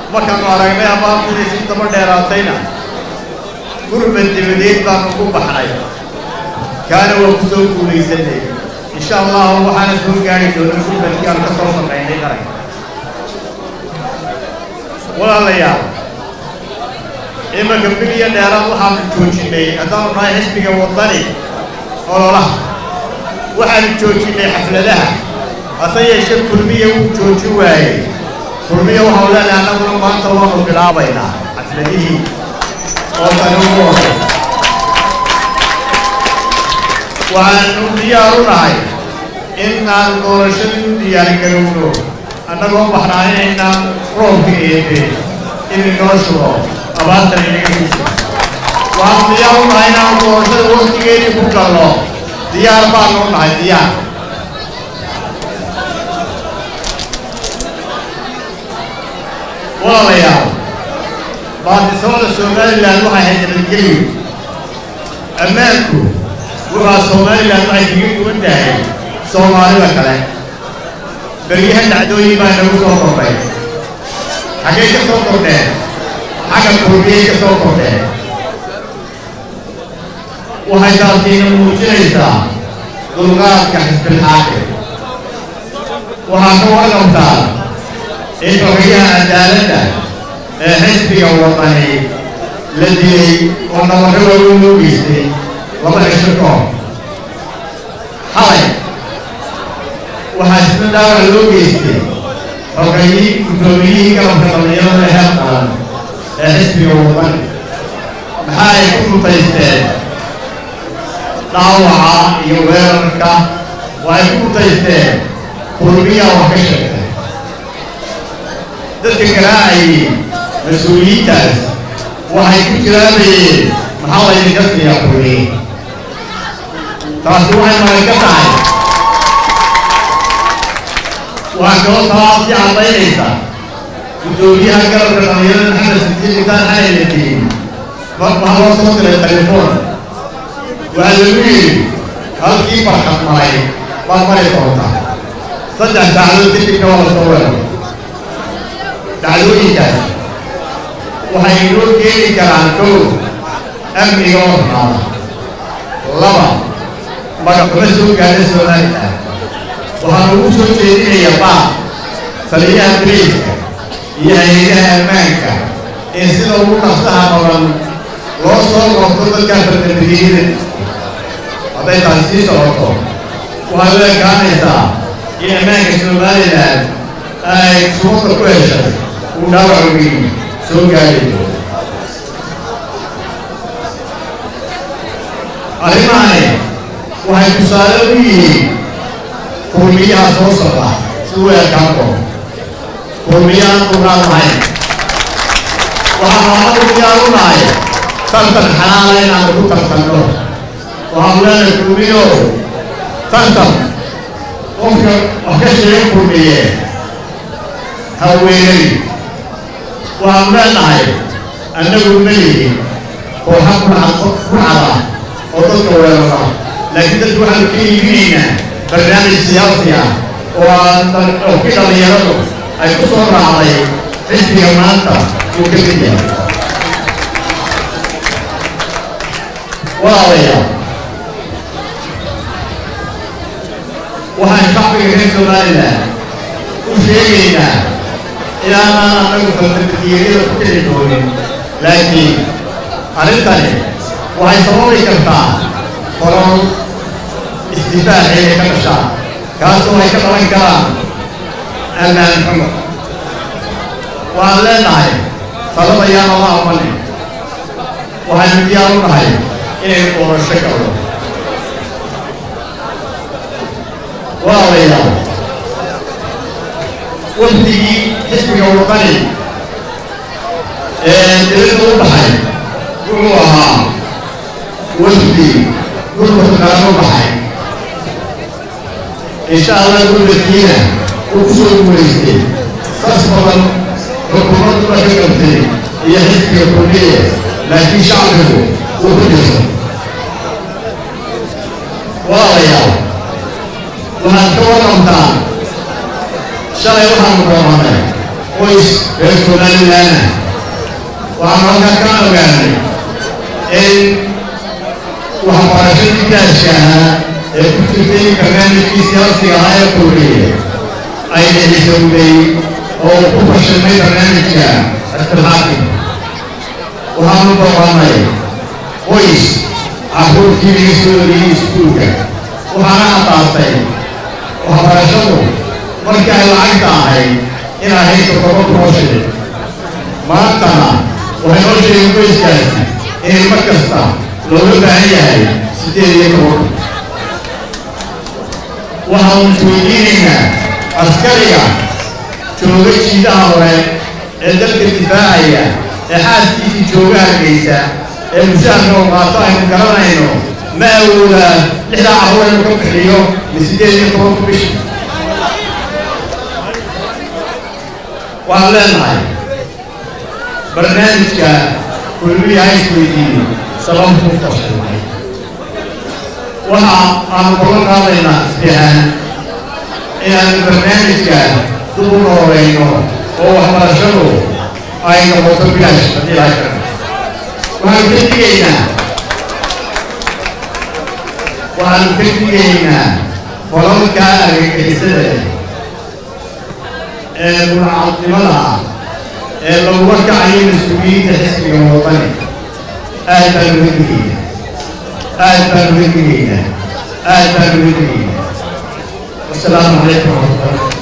markaanu aragnay abaartidii si daba dheeraatayna gurmad dibadeed baanu ku baxnay kaana waa ku soo guulaysanay insha allahu waxaana soo gaari doona gurmadkii aan ka soo shaqaynay qaranka walaalayaal imanka bil iyo dheeraad waxaanu joojinnay haddaanu nahay xisbiga waddani ololaha waxaanu joojinnay xafladaha hase yeeshee kulmiya wuu joojin waayey kulmiya waxau leenahay annaguna maanta waanu bilaabaynaa xafladihii oo tani ugu horey waxaanu diyaaru nahay inaan doorashadii u diyaargarowno annagoo baxnaanaynaan roobka eebe inay noo shubo abaartan inaga fiso waxaanu diyaar u nahay inaan doorashada waktigeedii ku galno diyaar baanu u nahay diyaar walaalayaal baartisooda somalilan waxay hayd nabadgelyo ammaanku wuxaa somalilan waxay kaga duwan tahay soomaalida kale beryahan dhacdooyin baa nagu soo kordhay xaggay ka soo kordheen xagga kurbiyay ka soo kordheen waxay taasiina muujinaysaa dulqaadka xisbilxaakim waxaa ka warqabtaa in xogayaha cadaaladda ee xisbiga wadani la dilay oo nabarro waaweyn loo geystay laba cisho ka hor xalay waxaa isna dhaawac loo geystay xogayii guddoomiyihii galabka dhallinyarada heer qaran ee xisbiga wadani maxaa ay ku mutaysteen dhaawaca iyo weerarka waxay ku mutaysteen kulmiyaa wax ka sheegtay dadka garaacayay mas-uuliyiintaas waxay ku jiraabayeen maxaa laydinka siiyaa kulmiye taasi waxay magan ka tahay waxaa kaloo taasi caddaynaysa guddoomiyaha galabka dhallinyarada maxamed sidiin intaan xalay la tegin waxaa loo soo diray telefoon waxaa lagu yidhi halkii barxad maray baad mari doontaa saddex saacadood kadibna waa la soo weeray dhacdooyinkaas waxay inoo keeni karaan kow amniga oo xumaada laba magaxumo soo gaadha somalilan waxaa lagu soo jeedinayaa baa taliyaha bariiska iyo hay-adaha ammaanka in sida ugu dhaqsaha badan loo soo qorto dadkaa fardabriyada hadday taasi sii socoto waxay u ekaanaysaa in ammaanka somalilan ay suuqa ku heshay uu dhaawac weyn soo gaarayo arrimahani waxay tusaale u yihiin kulmiyaha soo socda si u ekaan doono kulmiyahan qurnaan lahayn waxaanu anagu diyaar u nahay tartan xalaala inaanu ku tartanno waxaanu leenahay kulmiyo tartan qofka wax ka sheega kulmiye haweenay waxaanu leenahay annagu melihi kooxa kucada oo dadka weerara laakiin dadku waxaanu ka iibinaynaa barnaamij siyaasi ah oo oo ki dhallinyaradu ay ku soo raacday xisbiga maanta uu ka mid yahay walaalayaal waxaan shacbiga reer somalilan u sheegaynaa ilaanaan annagu falmadiyeriyada ku kici doonin laakiin arrintani waxay sababi kartaa qoron isdifaaci ay ka dhashaan kaasoo ay ka dhalan karaan ammaan xumo waxaan leenahay talada yaana la amanin waxaynu diyaar u nahay inaynu doorasho galno walaalayaal wafdigii xisbiga wadani ee dibadda u baxay wuxuu ahaa wafdi gurmadka qaran u baxay insha allah gurmadkiina uu ku soo guulaystay sas badan xukuumadduna ka qabtay iyo xisbiga kulmiye laakiin shacbigu uu ku jirto walaalayaal waxaad ka warramtaan shalay waxaanu dooranay qoys reer somalilaana waxaanu halkaa ka ogaanay in waxbarashadii gaashka ahaa ee ku jirtay barnaamijkii siyaasiga ahaa ee kowriye ay dhicisowday oo ku fashilmay barnaamijka ixtilxaakim waxaanu booqanay qoys carruurtii laga soo oriyey iskuulka waxaana addaatay waxbarashadu markii ay lacagta ahayd in ahayd toddoba kunoo shilin maantana waxay noo sheegeen qoyskaasi inay mar kasta looga baahan yahay siddeed iyo toban waxaanu isweydiinaynaa askariga jooga jiidaha hore ee dalka difaacaya ee xaaskiisii jooga hargaysa ee mushaharka oo qaato aynu garanayno ma awoodaa lixdaa carruur inuu ka bixiyo mi siddeed iyo tobanku bishi waxaan leenahay barnaamijka kulmiya ha isweydiiyo sababtu u fashilmay waxa aanu kula qaadaynaa isbihaan inaanu barnaamijka dib u nooreyno oo waxbarashadu ay noqoto bilaash haddii laha kara waxaanu ka digaynaa waxaanu ka digaynaa falalka argagixisada ee munacadnimada ah ee lagula kacayo mas-uuliyiinta xisbiga wadani aad baanu uga digaynaa aad baanu uga digaynaa aad baanu uga digaynaa wasalaamu calaykum waraxmatullahi